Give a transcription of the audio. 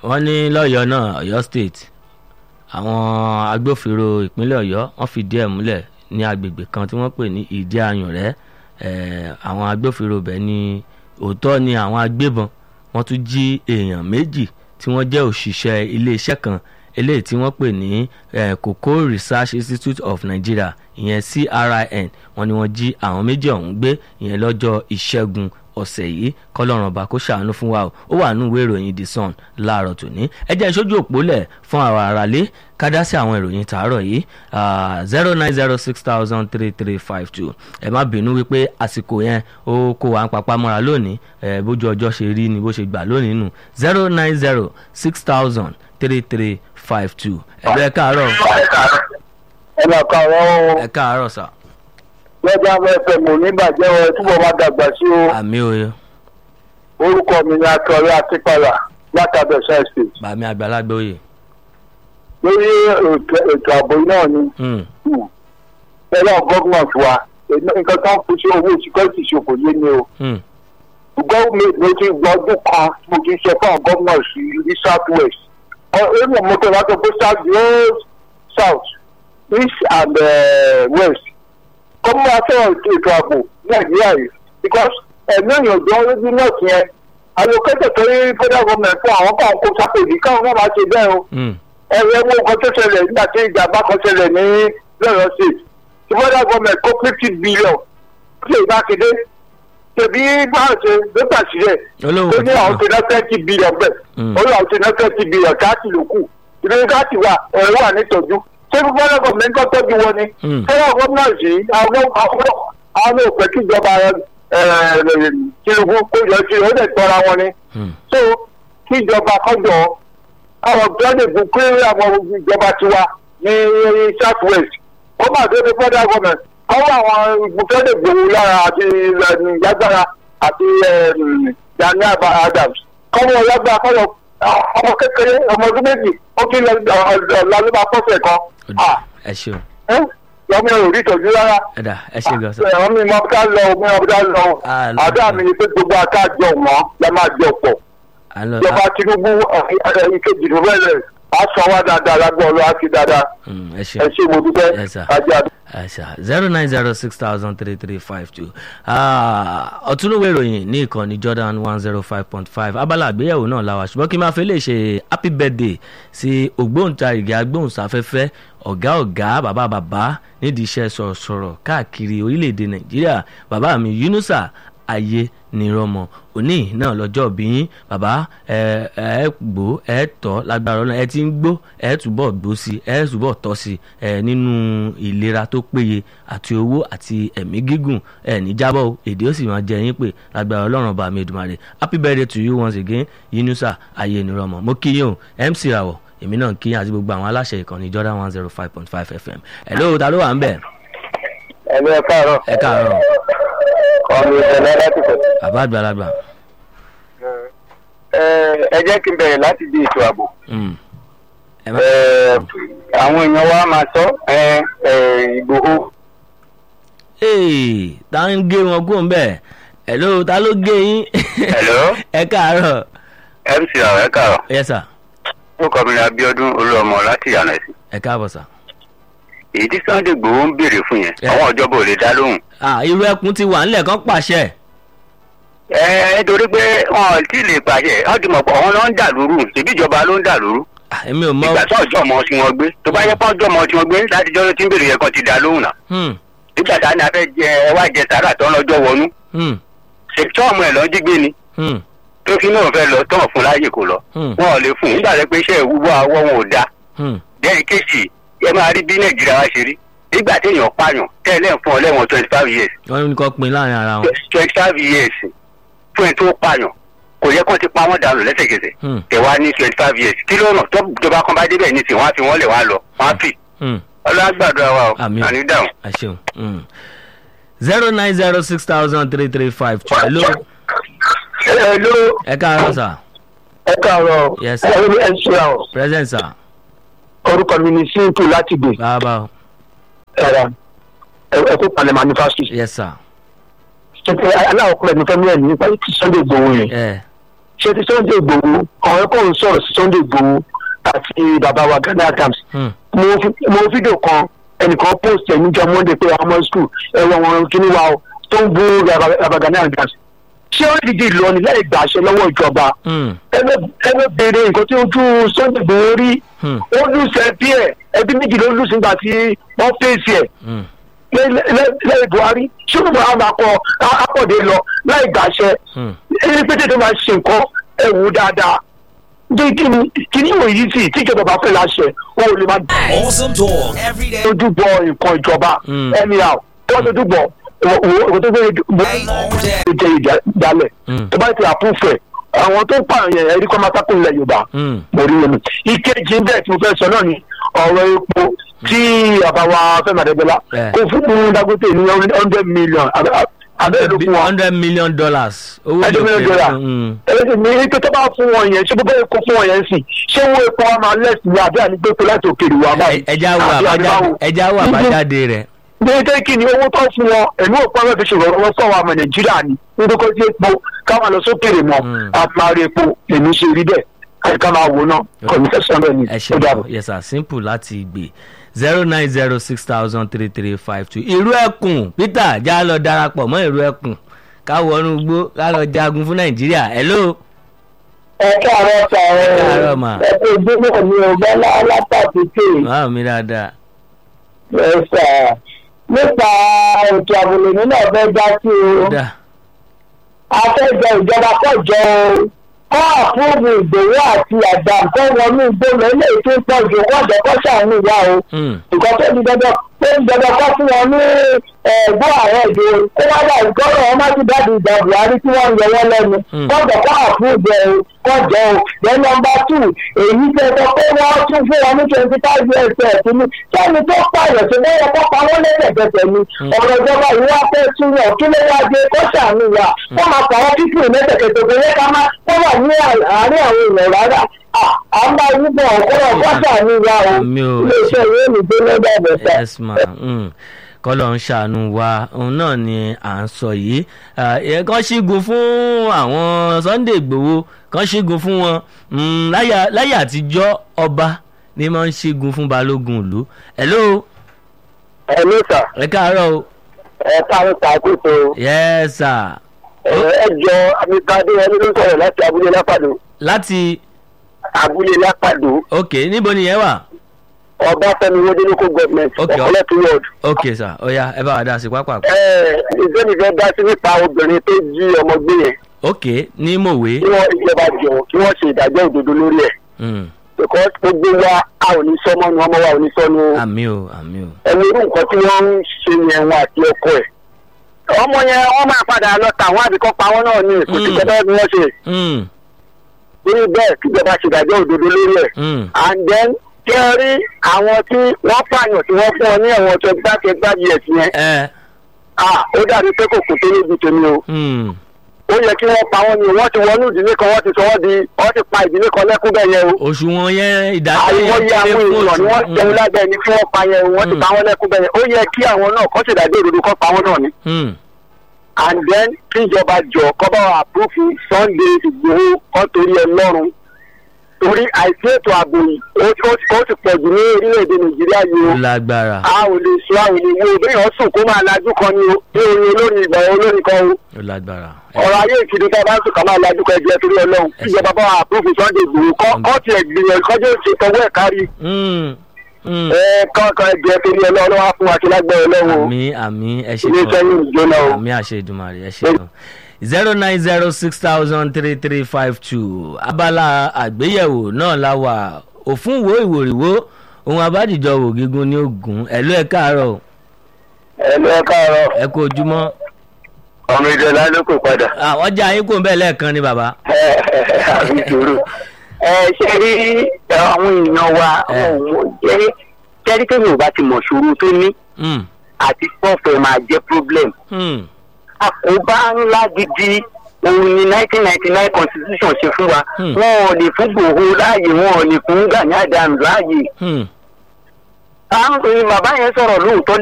wọ́n ní lọ́yọ̀ọ́ náà ọ̀yọ́ state àwọn agbófinró ìpínlẹ̀ ọ̀yọ́ wọ́n fìdí ẹ̀ múlẹ̀ ní agbègbè kan tí wọ́n pè ní ìdí ayùnrẹ́ àwọn agbófinró bẹ̀ ní òótọ́ ni àwọn agbébọn wọ́n tún jí èèyàn méjì tí wọ́n jẹ́ òṣìṣẹ́ iléeṣẹ́ kan eléyìí tí wọ́n pè ní cocoa research institute of nigeria ìyẹn crin wọ́n ní wọ́n jí àwọn méjì ọ̀hún gbé ìyẹn lọ́jọ́ ìṣẹ́gun ọ̀sẹ̀ yìí kọ́lọ́run ọba kó ṣàánú fún wa o ó wà nínú ìwé ìròyìn the sun láàárọ̀ tòní ẹ jẹ́ ìṣojú òpólẹ̀ fún àwọn aráalé kádá sí àwọn ìròyìn tàárọ̀ yìí zero nine zero six thousand three three five two ẹ má bínú wípé àsìkò yẹn ó kó wa ń papá mọ́ra lónìí bójú ọjọ́ ṣe rí ni bó ṣe gbà lónìí nù zero nine zero six thousand three three five two ẹ bẹ́ẹ̀ káàárọ̀. ẹ máa káàárọ̀ o. ẹ káàárọ̀ sà lọ́jà fẹ́ mò ní bàjẹ́ ọ túbọ̀ máa dàgbà sí o. àmì oyo. orúkọ mi ni akọ̀rẹ́ akípalà látàbẹ̀ science state. bàmí àgbàlagbà oyè. lórí ètò ààbò náà ni. ẹ̀rọ gọ́ọ̀mọ̀tì wa nǹkan tó ń fi sí owó security ṣòfò yé ni o. gọ́ọ̀mẹ̀tì mo ti gbọ́ ọdún kan mo ti sọ fún àwọn gọ́ọ̀mọ̀tì ní south west. ẹ̀rọ mọ́tò látọ̀ pé south south east and uh, west kọ́mú afẹ́ràn ètò ààbò nàìjíríà yìí because ẹ̀mí ìyànjọ́ lójú náà ti yẹn allocated tó ní federal government fún àwọn kan kó sápèjì káwọn náà máa ṣe bẹ́ẹ̀ o ẹ̀rọ ẹ̀wọ̀n kan tó ṣẹlẹ̀ nígbà tí ìjàmbá kan ṣẹlẹ̀ ní lọ́yọ̀ state ti federal government kó fifty billion ṣe ìbáṣedé tẹ̀bí báwọn ṣe ló gbà sílẹ̀ tó ní àwọn ti ná thirty billion bẹ́ẹ̀ ó lọ àwọn ti ná thirty billion káàtì ló kù ìdílé káàtì wà ẹ̀rọ wà nítọ́jú ṣé federal government kọ́ tọ́jú wọn ni federal government yìí àwọn àwọn àwọn òpè kíjọba tinubu kó yọ sí ó lè tọ́ra wọn ni so kíjọba kọjọ àwọn gbọ́dọ̀ bù pé àwọn ìjọba tiwa ní south west ó mà dé ní federal government kọ́wọ́ àwọn gbọ́dọ̀ gbòòrò lára àti lágbára àti yanni adams kọ́wọ́ lágbára kọ́wọ́ ọmọ kékeré ọmọ ọdún méjì ó kí lọ lọ́lọ́ba pọ́sẹ̀ kan. ẹ ṣeun. lọ́mọ ẹ̀ ò rí ìtọ́jú rárá. ẹ dà ẹ ṣe gan sa. ẹ̀rọ mi mọ ká lọ mi mọ ká lọ. àdá mi ni pé gbogbo akájọ wọn la máa jọ pọ̀. ìjọba tinubu ìkejì ló bẹ̀rẹ̀ a sọ wá dáadáa lágbó ọlọ́ àti dáadáa. ẹ ṣe ẹ ṣe mo dúpẹ́ ajá. zero nine zero six thousand three three five two ọ̀túnúwé ìròyìn ní ìkànnì jordan one zero five point five abala àgbéyẹ̀wò náà la wà ṣùgbọ́n kí n máa fi lè ṣe happy birthday sí ògbóǹtarìgì agbóhùnsáfẹ́fẹ́ ọ̀gá ọ̀gá bàbá bàbá nídìí iṣẹ́ sọ̀rọ̀sọ̀rọ̀ káàkiri orílẹ̀-èdè nàìjíríà bàbá mi yunusa ayé nírọmọ òní náà lọ́jọ́ bí yín bàbá ẹ ẹ gbó ẹ tọ́ lágbára ọlọ́run ẹ ti ń gbó ẹ túbọ̀ gbó sí ẹ túbọ̀ tọ́ sí ẹ nínú ìlera tó péye àti owó àti ẹ̀mí gígùn ẹ ní jábọ̀ o èdè ó sì máa jẹ yín pé lágbára ọlọ́run ọba mi Èdùmàrè happy birthday to you once again Yunusa ayé nírọmọ mo kí yín o MC Rawọ èmi náà kí yín àti gbogbo àwọn aláṣẹ ìkànnì Jordan one zero five point five FM ẹ̀ lóò ta ló wà ń bẹ̀. ẹ lọ ẹ káàárọ̀. ẹ káàárọ̀ ọmọ ìṣẹ̀lẹ̀ láti fẹ̀. bàbá àgbàlagbà. ẹ jẹ́ kí n bẹ̀rẹ̀ láti di ètò ààbò. ẹ má. àwọn èèyàn wa máa sọ ìgbòho. ee ta ń gé wọn kó ń bẹ̀ ẹ̀ lóò ta ló gé yín. Hello? ẹ káàárọ̀. mc àwọn ẹ káàárọ̀. yes sir. ó kọ́ mi ní Abíọ́dún olúọmọ láti yànnà ẹ̀sìn. ẹ káàbọ̀ sir. èyí tí Sunday Igboho ń béèrè fún yẹn Ẹ. àwọn ìjọba ò lè dá lóhùn. ah irú ẹkùn ti wà nílẹ̀ kan pàṣẹ. ẹ ẹ torí pé wọn ò tí ì lè pàṣẹ wọn ti mọ̀ pé àwọn ló ń dà lóru ṣèbí ìjọba ló ń dà lóru. Ah, èmi ò mọ. ìgbà tó ọjọ́ ọmọ tí wọ́n gbé tó bá yẹ pé ọjọ́ ọmọ tí wọ́n gbé láti jọ́ ló ti ń béèrè yẹn kan ti dá lóhùn náà. Hmm, nígbà tá a ní a fẹ́ jẹ ẹ wá jẹ sàrà tó ń lọ́jọ́ wọnú. hmm, ṣètò ọmọ ẹ̀ lọ́ jí gbé ni hmm, tó fi náà fẹ́ lọ tán fún láàyè kò lọ. hmm, wọn ò lè fún un nígbà tó pé iṣẹ́ ìwúwo àwọ̀ wọn ò dáa. hmm. bẹ́ẹ̀ kéèsì ẹ máa rí bí nàìjíríà wá ṣe rí nígbà téèyàn pààyàn tẹ́lẹ̀ fún ọ lẹ́wọ̀n twenty five years wọ́n ní kó pin láàrin ara wọn. twenty five years fún ẹ tó pààyàn kò yẹ kó ti pa wọ́n dànù lẹ́sẹ̀kẹsẹ̀ Hmm, ẹ wá ní twenty five years kí ló nà tó ìjọba kan bá débẹ̀ ní tiwọn á fi wọ́n lẹ̀ wá lọ wọ́n á fì hmm. ọlọ́gbàdúrà wa o Àmín. àní dáhùn. ẹ ṣeun. Hmm. zero nine zero six thousand three three five two. hello ẹ ló ẹ káàárọ̀ sir. ẹ káàárọ̀ Yes, sir. ẹ ẹ ṣe àwọn present sir. orúkọ mi ni simple láti gbè bàbá o. ẹ̀rọ ẹ kó palẹ̀ manufacturing yes sir. ṣe aláwọ̀ kúrẹ́ ní fẹ́mi ẹ̀ nípa tí Sunday Igboho yẹn ẹ ṣé ti sunday igbòho ọ̀rẹ́ kò ń sọ̀rọ̀ sí sunday igbòho àti bàbá wa ghana adams Hmm. mo fi- mo fídíò kan ẹnìkan post ẹ̀ níjọ monday pé ọmọ school ẹ̀rọ wọn kíní wa o tó ń bú bàbá ghana adams ṣé ó dìde lọ ní láì gbàṣẹ lọ́wọ́ ìjọba Hmm. ẹgbẹ́ béèrè nǹkan tí ojú sunday igbòho rí Hmm. ó lùsẹ̀ ẹbí ẹ̀ ẹbí méjì ló lùsẹ̀ nígbà tí wọ́n fèsì ẹ̀ Hmm. lẹ́yìn buhari ṣé ó máa máa kọ akọ̀dé lọ láì gbàṣẹ Hmm. ẹni pété tó máa ṣe nǹkan ẹ̀wù dáadáa bí kíni kíni ìwò yìí sì tíjọba bá fẹ́ láṣẹ wọn ò lè máa Awesome talk every day, dojú bọ nǹkan ìjọba Mm. anyhow tó wọ́n dojú bọ òwò tó gbé bọ́ all day. jẹ ìdálẹ̀ Mm. tó bá ti àpúfẹ̀ àwọn tó pààyàn ẹ̀rí kọ́ máa sákò ilẹ̀ yorùbá Hmm. mo rí omi ìkejì bẹ́ẹ̀ tí mo fẹ́ sọ náà ni ọ̀rọ̀ epo tí àbáwá fẹ́mi àdẹ́gbẹ́lá Yeah. kò fún dangote ní hundred million abẹ́rẹ́ ló fún wọn hundred million dollars owó hundred million ìlòkè. dollar Hmm. ẹ̀rẹ́dì ní ike tó bá fún wọn yẹn ṣé gbogbo epo fún wọn yẹn sì ṣé owó epo wa máa lẹ́sìn ní àbí ànígbèpò láti òkèèrè wa báyìí Ẹ- ẹja wo Àbí àbájáde àdìbáwò? ẹja wo àbájáde rẹ̀. déédéé kí ni owó tó fún wọn ẹ̀mí òpó ẹ̀rọ fi ṣòro owó fún àwọn ọmọ nàìjíríà ni nítorí kó sí epo káwọn lọ sókèrè mọ Mm. àmàrí epo èmi ṣe rí bẹ́ẹ̀ káyọ̀ ká máa wò náà kọ̀míṣẹ́sán bẹ́ẹ̀ ni ẹ ó dàbọ̀. ṣe yes sir simple láti gbé zero nine zero six thousand three three five two ìrú ẹkùn peter já lọ darapọ̀ mọ́ ìrú ẹkùn ká wọnú igbó ká lọ jagun fún nàìjíríà hello ẹ káàárọ̀ sàrẹ́ Ẹ káàárọ̀ mà. ẹ tó gbé ní ọgbọ́n alápàtúkè máa mi dáadáa ẹ sà nípa ètò àbòlè nínú ọ̀bẹ dá sí o dá afẹ́jọ ìjọba kọjọ o kọ́ àfúrúbù ìgbòho àti àgbà nǹkan wọnú ìgbóná ilé tó ń pọ̀ jù kọ́jọ kọ́ sàánú ìyá o Hmm. nǹkan tó di dandan tó di dandan kọ́ fún wọn ní ẹ̀gbọ́n ààrẹ èdè kó wá dà ìkọ́rọ̀ wọn má ti dáàbò ìgbà buhari tí wọ́n ń yọ wọ́n lẹ́nu Hmm. kọ́jọ kọ́ àfúrúbù ẹ̀ o kọjọ o then number two èyí tẹ sọ pé wọ́n tún fún wọn ní twenty five years ẹ̀ tí ní sẹ́ni tó pààyàn tó bẹ́ẹ̀ kọ́ pa wọ́n lẹ́sẹ̀kẹsẹ̀ ni ọ̀rọ̀ ìjọba yìí wá fẹ́ túyàn kí ló wá dé kó ṣàánú wa wọ́n máa pa wọ́n títí lẹ́sẹ̀kẹsẹ̀ kò yẹ ká má kó wà ní àárín àwọn èèyàn rárá à à ń bá yín bọ̀ ọ̀kọ́rọ̀ kó ṣàánú wa o Àmì o. iléeṣẹ́ ìwé ìgbé lọ́dọ̀ ẹ̀bẹ̀ta. yes ma mm. kọ́lọ̀ ń ṣàánú wa òun náà ni à ń sọ yìí Ah, ẹ kàn ṣígun fún àwọn sunday igbòho kàn ṣígun fún wọn Mm, láyà láyà àtijọ́ ọba ni máa ń ṣígun fún balógun ìlú hello ẹ ló sà ẹ káàárọ̀ o ẹ káàárọ̀ sàkóso yes sir ẹ jọ amíkadé ẹni ló sọ̀rọ̀ láti abúlé lápàdó láti abúlé lápàdó ok níbo nìyẹn wà ọbáfẹ́mi wọdé local government ọ̀pọ̀lọpọ̀ Okay. ward. ok sir ọ̀ya ẹ bá wa dá sí pápá ìgbẹ́ni fẹ́ dá sí nípa obìnrin tó jí ọmọ gbé yẹn ok ní mòwe kí wọ́n ìjọba jọ kí wọ́n ṣe ìdájọ́ òdodo lórí ẹ̀ Mm, because gbogbo wa a ò ní sọmọ nu ọmọ wa ò ní sọnu àmì o àmì o ẹni irú nǹkan tí wọ́n ń ṣe yẹn wọn àti ọkọ ẹ̀. ọmọ yẹn wọ́n máa padà lọ tà wọ́n àbíkọ́ pa wọ́n náà ní kò sí Mm. kẹ́tọ́ bí wọ́n ṣe Mm, lórí bẹ́ẹ̀ kíjọba ṣe ìdájọ́ òdodo lórí ẹ̀. mm, and then kí ẹ rí àwọn tí wọ́n pààyàn tí wọ́n fún ọ ní ẹ̀wọ̀n twenty five twenty five years yẹn ẹ ah ó dàbí pé kò kò tó lójú tèmi o. mm, ó yẹ kí wọ́n pa wọ́n ni wọ́n ti wọnú ìdílé kan wọ́n ti sọ wọ́n di wọ́n ti pa ìdílé kan lẹ́kún bẹ́ẹ̀ yẹn o. òṣùwọ̀n yẹn ìdájọ́ àìwọ́ yẹ kéré àwọn fún èèyàn ni wọ́n òṣùwọ̀n. jẹun lábẹ́ ẹni kí wọ́n pa yẹn o wọ́n ti Mm. pa wọ́n lẹ́kún bẹ́ẹ̀ yẹn ó yẹ kí àwọn náà kọ́ ṣèdájọ́ òdodo kọ́ pa wọ́n náà ni. Mm, and then kí ìjọba jọ kọ́ bá wa àpúrúfù sunday ìgbòho kọ́ torí ẹ lọ́rùn torí àìsí ètò ààbò yìí ó ó- ó ti pọ̀ jù ní orílẹ̀-èdè nàìjíríà yìí o. ó lágbára a ò lè sọ àwọn ènìyàn béèyàn sùn kó máa lajú kan ni o bí orin olórin ìgbà olórin kan o ó lágbára. ọ̀rọ̀ ayé ìkiri tá a bá ń sùn ká máa lajú kan ẹgbẹ́ torí ọlọ́run Ẹ ṣé. ìjọba bá wa àpúrúfù sunday ìgbòho kọ́ kọ́ tiẹ̀ gbìyànjú kọ́jú ṣe tọwọ́ ẹ̀ kárí Mm, mm. ẹ kọ́kọ́ ẹgbẹ́ torí ọlọ́run wá fún wa kí lágbẹ́ ọlọ́run o àmì àmì ẹ ṣe ilé kan iṣẹ́ yìí jóná o. àmì àṣẹ ìdùmarè ẹ ṣe kan zero nine zero six thousand three three five two abala àgbéyẹ̀wò náà la wà òfin wo ìwòrìwò ohun abádìjọ wò gígùn ní ogun ẹ̀lú ẹ̀ káàárọ̀ o, ẹ lọ káàárọ̀ ẹ kú ojúmọ́ ọmọ ìjọba ló kò padà. àwọn ọjà yín kò ń bẹ́ẹ̀ lẹ́ẹ̀kan ni bàbá. àbí sùúrù. ẹ ṣe rí àwọn èèyàn wa Ẹ. jẹ́rí jẹ́rí kéèyàn ò bá ti mọ̀ ṣòro tó ní Mm, àti pọ́ọ̀fẹ́ máa jẹ́ problem. mm, àkóbá ńlá gidi òun ni nineteen ninety nine constitution ṣe fún wa Hmm. wọn ò lè fún gbòòrò láàyè wọn ò lè fún gani adams láàyè. mm. àwọn bàbá yẹn sọ̀rọ̀ lóòótọ́